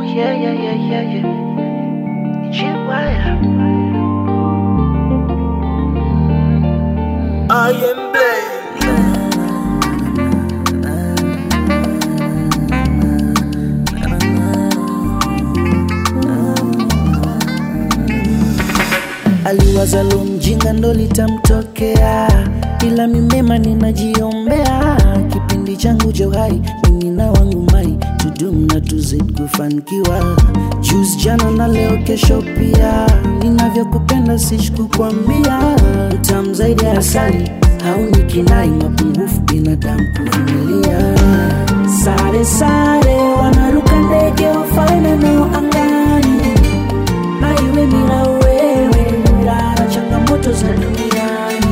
Yeah, yeah, yeah, yeah, yeah. Chihuahua. I am blessed. aliwaza lo mjinga ndo litamtokea, ila mimema ninajiombea. Kipindi changu cha uhai mimi na wangu mai tudum na tuzid kufanikiwa. Juzi jana na leo kesho pia, ninavyokupenda sishi kukwambia. Utamu zaidi ya asali hauni kinai, mapungufu binadamu kuvumilia. Sare sare wanaruka ndege wafalme nao angani na iwe bila wewe rara changamoto za duniani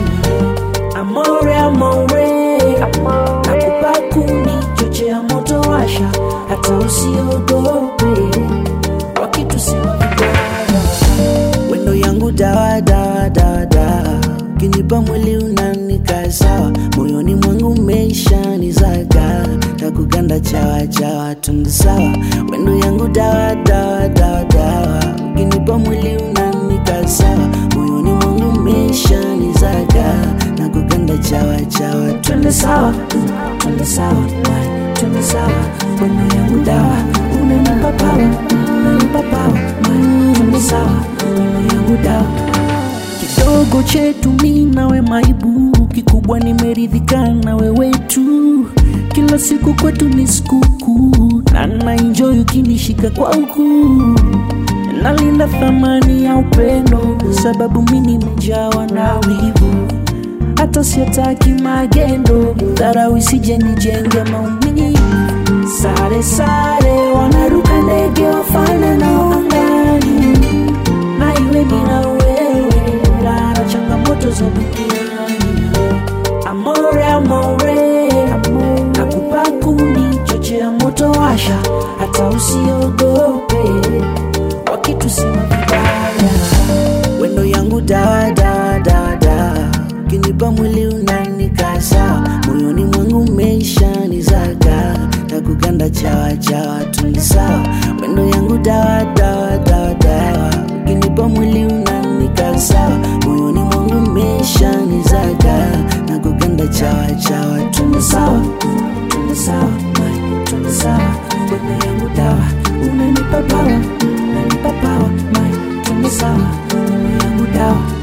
amore amore nakupa kuni chochea moto washa hata usiogope wakitusema vibaya wendo yangu dawa dawa dawa dawa ukinipa mwili unanika sawa moyoni mwangu meisha nizaga takuganda chawa chawa tundu sawa wendo yangu dawa dawa dawa dawa ukinipa mwili unanika sawa moyoni mwangu meisha nizaga nakuganda chawa chawa twende sawa twende sawa my, twende sawa wendo yangu dawa unanipa pawa unanipa pawa my, twende sawa wendo yangu dawa kidogo chetu mi nawe maibu kikubwa nimeridhika na wewe tu kila siku kwetu ni sikukuu na naenjoy ukinishika kwa ukuu nalinda thamani ya upendo sababu mi nimejawa na wivu hata siataki magendo dharau isije nijenge maumivu sare sare wanaruka ndege wafana nao angani na iwe bila wewe rara changamoto za duniani amore amore nakupa kuni chochea moto washa hata usiogope wakitusema vibaya wendo yangu dawa dawa dawa dawa ukinipa mwili unanika sawa moyoni mwangu meisha nizaga takuganda chawa chawa tuni sawa wendo yangu dawa dawa dawa dawa ukinipa mwili unanika sawa moyoni mwangu meisha nizaga nakuganda chawa chawa tuni sawa tuni sawa my, tuni sawa wendo yangu dawa unanipa pawa unanipa pawa my, tuni sawa wendo yangu dawa